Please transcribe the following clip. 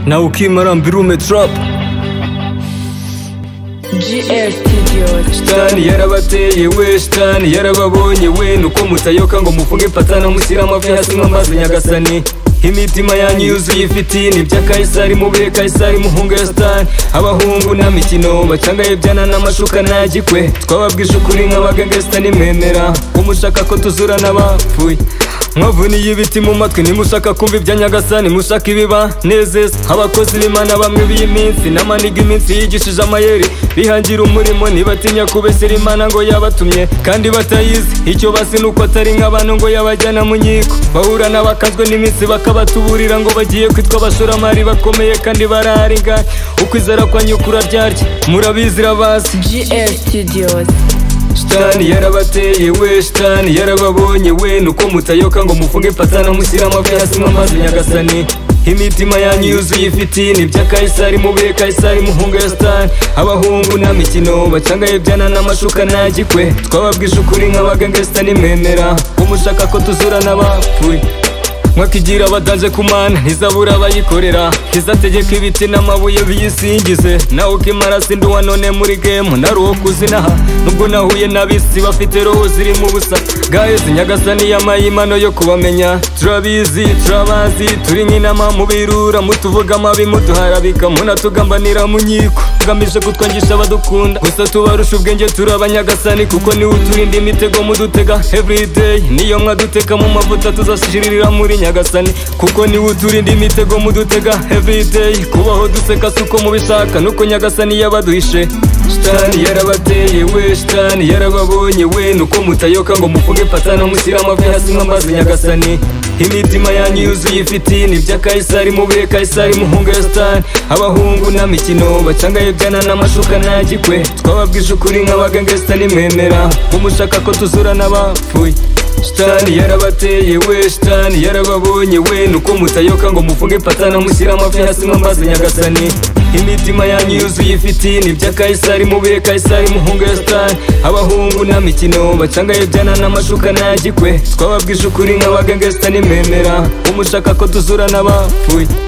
naukimy rambirumy trap GF Studios Shitani yarabateye shitani yarababonye we nuko mutayoka ngo mufunge patana mushyire amavi hasi nk'amazi nyagasani imitima yanyu yuzuye ifitini bya kayisari mubire kayisari muhungu ya sitani abahungu nta mikino bacangaye byana n'amashuka ntagikwe twababwije ukuri nk'abaganga sitani mwemera umushaka ko tuzura n'abapfuye mwavuniye ibiti mu matwi nimushaka kumva ibya nyagasani mushaka ibiba nezeza abakozi b'imana bamwe b'iyiminsi n'amaniga iminsi yigishije amayeri bihangira umurimo ntibatinya kubesera imana ngo yabatumye kandi batayizi icyo basi ni uko atari nk'abantu ngo yabajyana mu nkiko bahura n'abakazwe n'iminsi bakabatuburira ngo bagiye kwitwa abashoramari bakomeye kandi bararinga ukwizera kwa nyukura ryarya murabizi irabazi GF Studios shitani yarabateye we shitani yarababonye we nuko mutayoka ngo mufunge patana mushyire amavi hasi nk'amazi nyagasani imitima yanyu yuzuye ifitini bya kayisari mubire kayisari muhungu ya sitani abahungu nta mikino bacangaye byana n'amashuka ntagikwe twababwije ukuri nk'abaganga sitani mwemera umushaka ko tuzura n'abapfuye mwakagira abadanze ku mana ntizabura abayikorera izategeka ibiti n'amabuye biyisingize nawe ukimara sindi uwa none muri gemu nari uwo kuzinaha nubwo nahuye n'abisi bafite roho zirimo ubusa gahezi nyagasani y'amayimano yo kubamenya turabizi turabazi turi nk'inama mubirura mutuvuga amabi muduharabika munatugambanira mu nkiko tugamije kutwangisha abadukunda gusa tubarusha ubwenge turi abanyagasani kuko niwe uturinda imitego mudutega everyday niyo mwaduteka mu mavuta tuzashiririra muri nyagasani kuko niwe uturinda imitego mudutega everyday kubaho duseka si uko mubishaka nuko nyagasani yabaduhishe shitani yarabateye we shitani yarababonye we nuko mutayoka ngo mufunge patana mushyire amavi hasi nk'amazi nyagasani imitima yanyu yuzuye ifitini bya kayisari mubire kayisari muhungu ya sitani abahungu nta mikino bacangaye byana n'amashuka ntagikwe twababwije ukuri nk'abaganga sitani mwemera umushaka ko tuzura n'abapfuye shitani yarabateye we shitani yarababonye we nuko mutayoka ngo mufunge patana mushyire amavi hasi nk'amazi nyagasani imitima yanyu yuzuye ifitini bya kayisari mubire kayisari muhungu ya sitani abahungu nta mikino bacangaye byana n'amashuka ntagikwe twababwije ukuri nk'abaganga sitani mwemera umushaka ko tuzura n'abapfuye